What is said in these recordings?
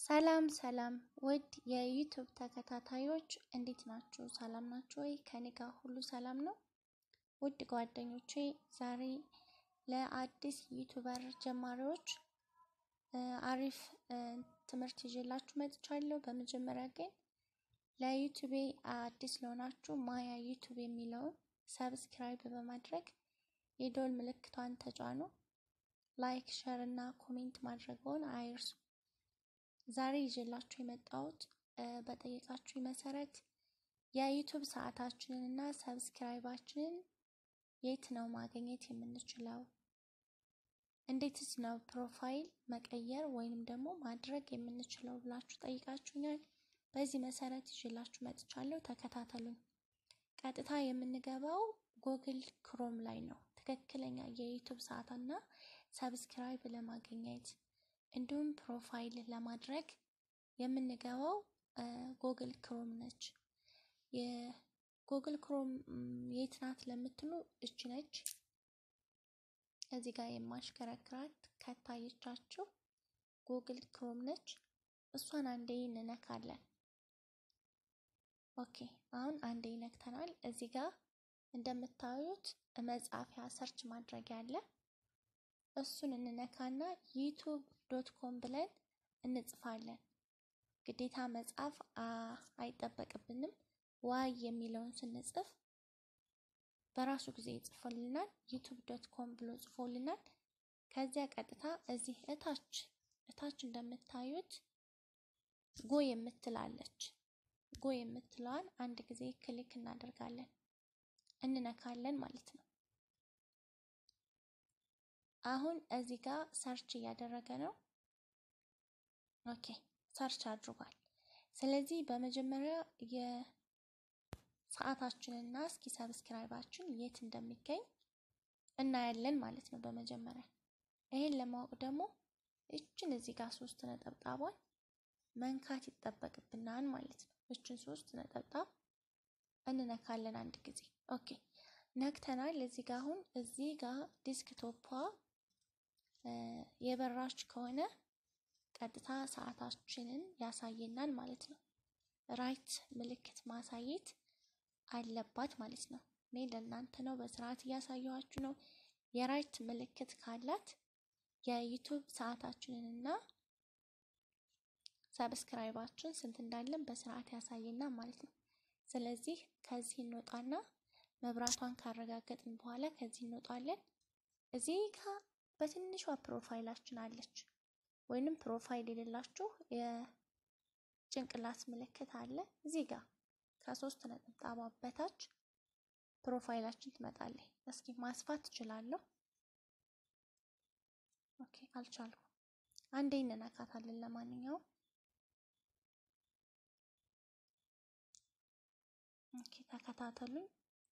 ሰላም ሰላም ውድ የዩቱብ ተከታታዮች እንዴት ናችሁ? ሰላም ናችሁ ወይ? ከኔ ጋር ሁሉ ሰላም ነው። ውድ ጓደኞቼ ዛሬ ለአዲስ ዩቱበር ጀማሪዎች አሪፍ ትምህርት ይዤላችሁ መጥቻለሁ። በመጀመሪያ ግን ለዩቱቤ አዲስ ለሆናችሁ ማያ ዩቱብ የሚለውን ሰብስክራይብ በማድረግ የደወል ምልክቷን ተጫኑ። ላይክ፣ ሸር እና ኮሜንት ማድረግዎን አይርሱ። ዛሬ ይዤላችሁ የመጣሁት በጠየቃችሁ መሰረት የዩቱብ ሰዓታችንን እና ሰብስክራይባችንን የት ነው ማግኘት የምንችለው? እንዴትስ ነው ፕሮፋይል መቀየር ወይንም ደግሞ ማድረግ የምንችለው ብላችሁ ጠይቃችሁኛል። በዚህ መሰረት ይዤላችሁ መጥቻለሁ። ተከታተሉኝ። ቀጥታ የምንገባው ጉግል ክሮም ላይ ነው። ትክክለኛ የዩቱብ ሰዓትና ሰብስክራይብ ለማግኘት እንዲሁም ፕሮፋይል ለማድረግ የምንገባው ጉግል ክሮም ነች። የጉግል ክሮም የት ናት ለምትሉ እች ነች። እዚህ ጋር የማሽከረክራት ከታየቻችሁ ጉግል ክሮም ነች። እሷን አንዴ እንነካለን። ኦኬ አሁን አንዴ ነክተናል። እዚህ ጋር እንደምታዩት መጻፊያ ሰርች ማድረጊያ አለ። እሱን እንነካና ዩቱብ ዶት ኮም ብለን እንጽፋለን። ግዴታ መጻፍ አይጠበቅብንም። ዋይ የሚለውን ስንጽፍ በራሱ ጊዜ ይጽፎልናል። ዩቱብ ዶት ኮም ብሎ ጽፎልናል። ከዚያ ቀጥታ እዚህ እታች እታች እንደምታዩት ጎ የምትላለች ጎ የምትለዋን አንድ ጊዜ ክሊክ እናደርጋለን እንነካለን ማለት ነው። አሁን እዚህ ጋር ሰርች እያደረገ ነው። ኦኬ ሰርች አድርጓል። ስለዚህ በመጀመሪያ የሰዓታችንና እስኪ ሰብስክራይባችን የት እንደሚገኝ እናያለን ማለት ነው። በመጀመሪያ ይሄን ለማወቅ ደግሞ እችን እዚህ ጋር ሶስት ነጠብጣቧን መንካት ይጠበቅብናል ማለት ነው። እችን ሶስት ነጠብጣብ እንነካለን አንድ ጊዜ። ኦኬ ነክተናል። እዚህ ጋር አሁን እዚህ ጋር ዲስክቶፓ የበራች ከሆነ ቀጥታ ሰዓታችንን ያሳየናል ማለት ነው። ራይት ምልክት ማሳየት አለባት ማለት ነው። እኔ ለእናንተ ነው በስርዓት እያሳየኋችሁ ነው። የራይት ምልክት ካላት የዩቱብ ሰዓታችንን እና ሰብስክራይባችን ስንት እንዳለን በስርዓት ያሳየናል ማለት ነው። ስለዚህ ከዚህ እንወጣና መብራቷን ካረጋገጥን በኋላ ከዚህ እንወጣለን። እዚህ ጋር በትንሿ ፕሮፋይላችን አለች። ወይንም ፕሮፋይል የሌላችሁ የጭንቅላት ምልክት አለ እዚህ ጋር ከሶስት ነጠብጣባ በታች ፕሮፋይላችን ትመጣለች። እስኪ ማስፋት ትችላለሁ። ኦኬ አልቻልኩም። አንዴ እንነካታለን። ለማንኛውም ኦኬ ተከታተሉኝ።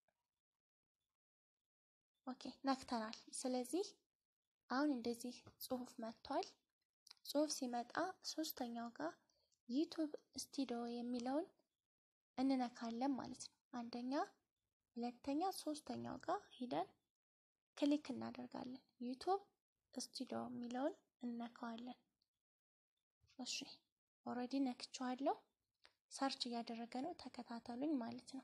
ኦኬ ነክተናል። ስለዚህ አሁን እንደዚህ ጽሁፍ መጥቷል። ጽሁፍ ሲመጣ ሶስተኛው ጋር ዩቱብ ስቱዲዮ የሚለውን እንነካለን ማለት ነው። አንደኛ፣ ሁለተኛ፣ ሶስተኛው ጋር ሂደን ክሊክ እናደርጋለን። ዩቱብ ስቱዲዮ የሚለውን እንነካዋለን። እሺ ኦልሬዲ ነክቼዋለሁ። ሰርች እያደረገ ነው። ተከታተሉኝ ማለት ነው።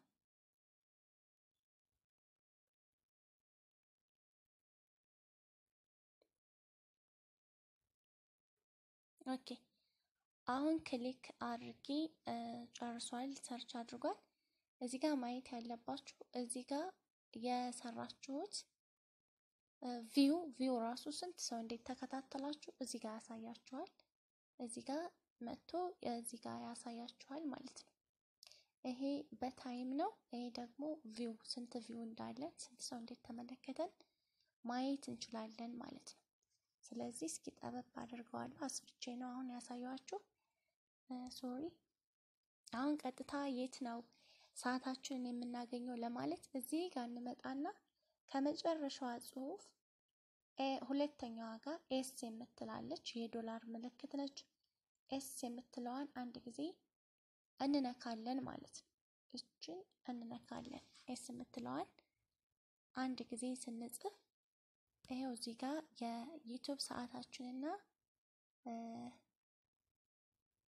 ኦኬ አሁን ክሊክ አድርጌ ጨርሷል። ሰርች አድርጓል። እዚህ ጋር ማየት ያለባችሁ እዚህ ጋር የሰራችሁት ቪው ቪው ራሱ ስንት ሰው እንዴት ተከታተላችሁ እዚህ ጋር ያሳያችኋል። እዚህ ጋር መጥቶ እዚህ ጋር ያሳያችኋል ማለት ነው። ይሄ በታይም ነው። ይሄ ደግሞ ቪው ስንት ቪው እንዳለን ስንት ሰው እንዴት ተመለከተን ማየት እንችላለን ማለት ነው። ስለዚህ እስኪ ጠበብ አድርገዋለሁ። አስፍቼ ነው አሁን ያሳየኋችሁ። ሶሪ። አሁን ቀጥታ የት ነው ሰዓታችንን የምናገኘው ለማለት እዚህ ጋር እንመጣና ከመጨረሻዋ ጽሁፍ ሁለተኛዋ ጋር ኤስ የምትላለች የዶላር ምልክት ነች። ኤስ የምትለዋን አንድ ጊዜ እንነካለን ማለት ነው። እችን እንነካለን። ኤስ የምትለዋን አንድ ጊዜ ስንጽፍ ይሄው እዚህ ጋር የዩቱብ ሰዓታችንና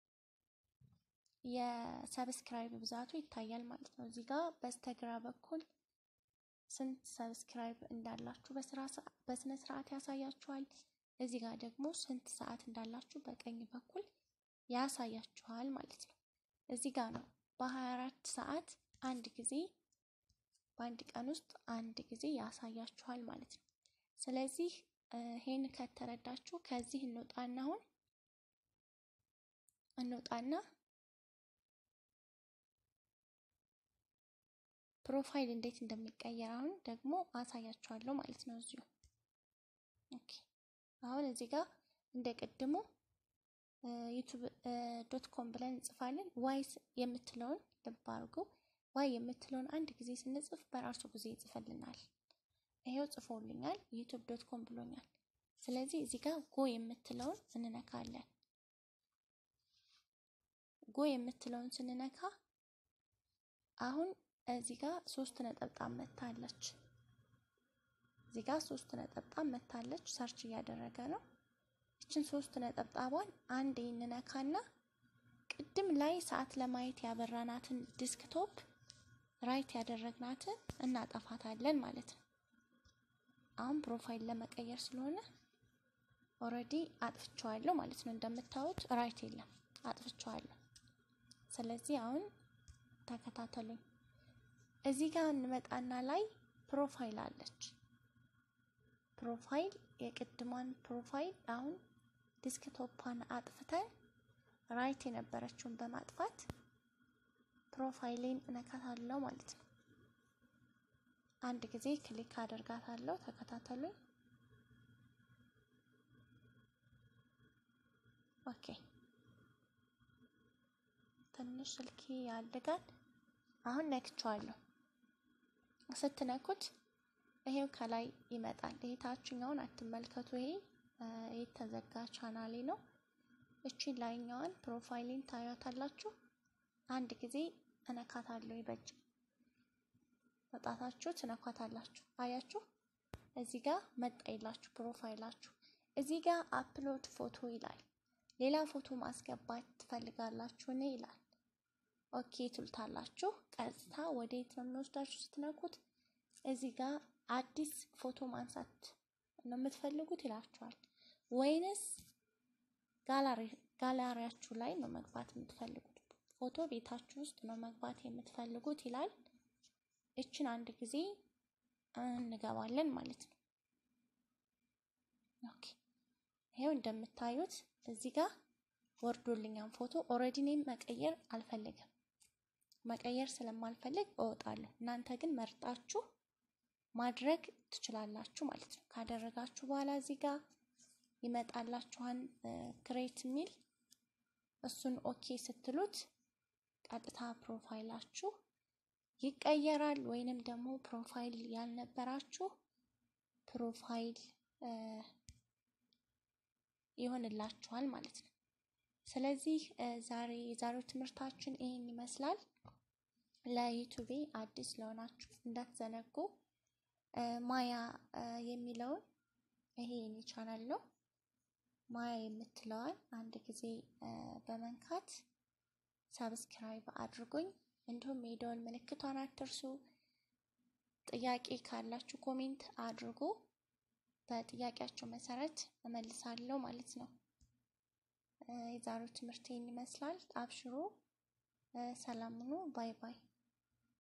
የሰብስክራይብ ብዛቱ ይታያል ማለት ነው። እዚህ ጋር በስተግራ በኩል ስንት ሰብስክራይብ እንዳላችሁ በስነ ስርዓት ያሳያችኋል። እዚህ ጋር ደግሞ ስንት ሰዓት እንዳላችሁ በቀኝ በኩል ያሳያችኋል ማለት ነው። እዚህ ጋር ነው በ24 ሰዓት አንድ ጊዜ በአንድ ቀን ውስጥ አንድ ጊዜ ያሳያችኋል ማለት ነው። ስለዚህ ይሄን ከተረዳችሁ ከዚህ እንውጣና አሁን እንውጣና ፕሮፋይል እንዴት እንደሚቀየር አሁን ደግሞ አሳያችኋለሁ ማለት ነው። እዚሁ ኦኬ። አሁን እዚህ ጋር እንደ ቅድሙ ዩቱብ ዶት ኮም ብለን እንጽፋለን። ዋይስ የምትለውን ልብ አድርጉ። ዋይ የምትለውን አንድ ጊዜ ስንጽፍ በራሱ ጊዜ ይጽፈልናል። ይሄው ጽፎልኛል። ዩቱብ ዶት ኮም ብሎኛል። ስለዚህ እዚህ ጋር ጎ የምትለውን እንነካለን። ጎ የምትለውን ስንነካ አሁን እዚህ ጋር ሶስት ነጠብጣብ መታለች። እዚህ ጋር ሶስት ነጠብጣብ መታለች። ሰርች እያደረገ ነው። ይችን ሶስት ነጠብጣቧን አንድ እንነካና ቅድም ላይ ሰዓት ለማየት ያበራናትን ዲስክቶፕ ራይት ያደረግናትን እናጠፋታለን ማለት ነው። አሁን ፕሮፋይል ለመቀየር ስለሆነ ኦልሬዲ አጥፍቼዋለሁ ማለት ነው። እንደምታዩት ራይት የለም አጥፍቼዋለሁ። ስለዚህ አሁን ተከታተሉኝ። እዚህ ጋር እንመጣና ላይ ፕሮፋይል አለች። ፕሮፋይል የቅድሟን ፕሮፋይል አሁን ዲስክቶፓን አጥፍተን ራይት የነበረችውን በማጥፋት ፕሮፋይሌን እነካታለሁ ማለት ነው። አንድ ጊዜ ክሊክ አደርጋታለሁ። ተከታተሉኝ። ኦኬ ትንሽ ስልኪ ያድጋል። አሁን ነክቼዋለሁ። ስትነኩት ይሄው ከላይ ይመጣል። ይሄ ታችኛውን አትመልከቱ። ይሄ የተዘጋ ቻናሌ ነው። እቺን ላይኛዋን ፕሮፋይሌን ታያታላችሁ። አንድ ጊዜ እነካታለሁ። ይበጅ መጣታችሁ ትነኳታላችሁ። አያችሁ፣ እዚህ ጋር መጣ ይላችሁ ፕሮፋይላችሁ። እዚህ ጋር አፕሎድ ፎቶ ይላል። ሌላ ፎቶ ማስገባት ትፈልጋላችሁ እኔ ይላል። ኦኬ ትሉታላችሁ። ቀጥታ ወደ የት ነው የሚወስዳችሁ ስትነኩት? እዚህ ጋር አዲስ ፎቶ ማንሳት ነው የምትፈልጉት ይላችኋል። ወይንስ ጋላሪያችሁ ላይ ነው መግባት የምትፈልጉት? ፎቶ ቤታችሁ ውስጥ ነው መግባት የምትፈልጉት ይላል። እችን አንድ ጊዜ እንገባለን ማለት ነው። ኦኬ ይሄው እንደምታዩት እዚህ ጋር ወርዶልኛል ፎቶ። ኦልሬዲ እኔም መቀየር አልፈልግም። መቀየር ስለማልፈልግ እወጣለሁ። እናንተ ግን መርጣችሁ ማድረግ ትችላላችሁ ማለት ነው። ካደረጋችሁ በኋላ እዚህ ጋር ይመጣላችኋን ክሬት የሚል እሱን ኦኬ ስትሉት ቀጥታ ፕሮፋይላችሁ ይቀየራል። ወይንም ደግሞ ፕሮፋይል ያልነበራችሁ ፕሮፋይል ይሆንላችኋል ማለት ነው። ስለዚህ ዛሬ የዛሬው ትምህርታችን ይህን ይመስላል። ለዩቱቤ አዲስ ለሆናችሁ እንዳትዘነጉ ማያ የሚለውን ይሄ የኔ ቻናል ነው። ማያ የምትለዋን አንድ ጊዜ በመንካት ሳብስክራይብ አድርጉኝ። እንዲሁም የደወል ምልክቷን አትርሱ። ጥያቄ ካላችሁ ኮሜንት አድርጉ። በጥያቄያችሁ መሰረት እመልሳለሁ ማለት ነው። የዛሬው ትምህርት ይህን ይመስላል። አብሽሮ ሰላም ሁኑ። ባይ ባይ።